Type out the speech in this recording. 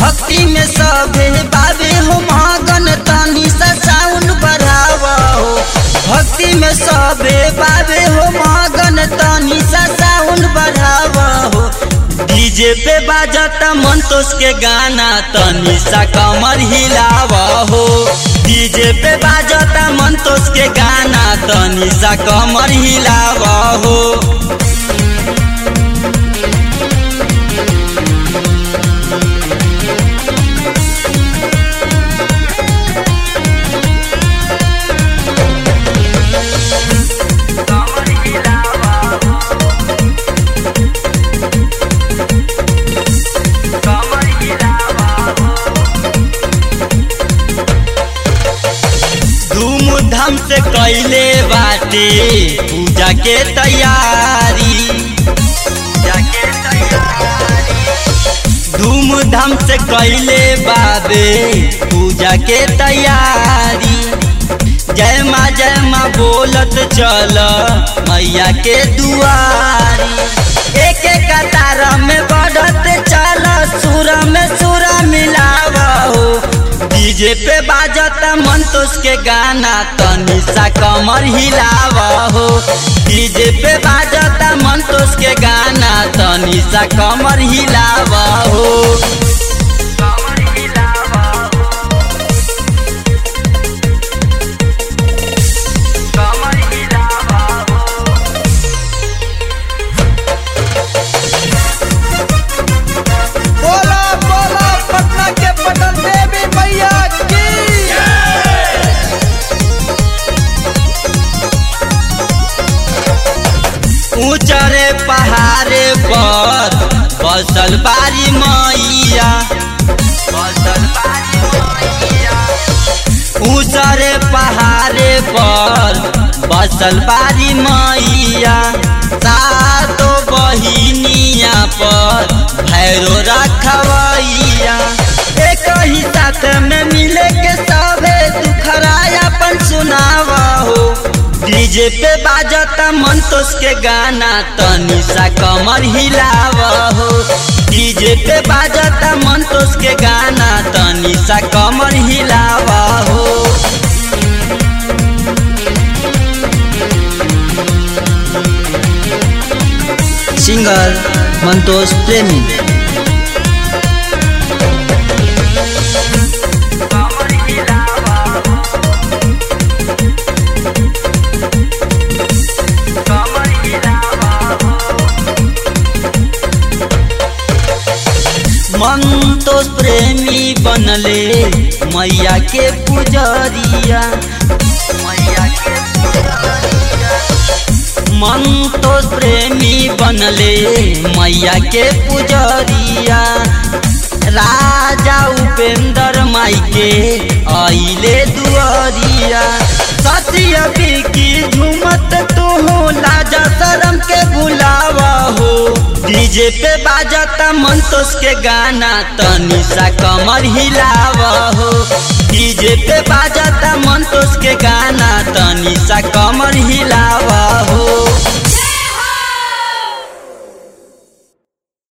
भक्ति में सभे बाबे हो मगन तनी सा साउंड बढ़ावा हो भक्ति में सभे बाबे हो मगन तनी सा साउंड बढ़ावा हो डीजे पे बाजता मंतोष के गाना तनी सा कमर हिलावा हो डीजे पे बाजता मंतोष के गाना तनी सा कमर हिलावा हो धूमधाम से कैले बाटे पूजा के तैयारी धूमधाम से कैले बाबे पूजा के तैयारी जय माँ जय माँ बोलत चल मैया के दुआरी एक एक कतार में बढ़त चल सुर में सुर मिलावा हो डीजे पे बाजता मंतोष के गाना तनी सा कमर हिलावा हो डीजे पे बाजता मंतोष के गाना तनी सा कमर हिलावा हो बोला बोला पटना के पटन देवी मैया की ऊंचरे पहाड़े पर बसल बारी मैया बसल बारी मैया ऊंचरे पहाड़े पर बसल बारी मैया सातो बहिनिया पर भैरो रखवैया एक ही साथ में मिले के सबे दुखरा अपन सुनावा हो डीजे पे बाजता मंतोष के गाना तनी सा कमर हिलावा हो डीजे पे बाजता मंतोष के गाना तनी सा कमर हिलावा हो सिंगर मंतोष प्रेमी मंतोष प्रेमी बनले मैया के पुजरिया मैया के मंतोष प्रेमी बनले मैया के पुजरिया राजा उपेंद्र माई के आइले दुआरिया सत्य की झूमत तू लाजा शरम के बुलावा हो डीजे पे बाजता मंतोष के गाना तनी सा कमर हिलावा हो डीजे पे बाजता मंतोष के गाना तनी सा कमर हिलावा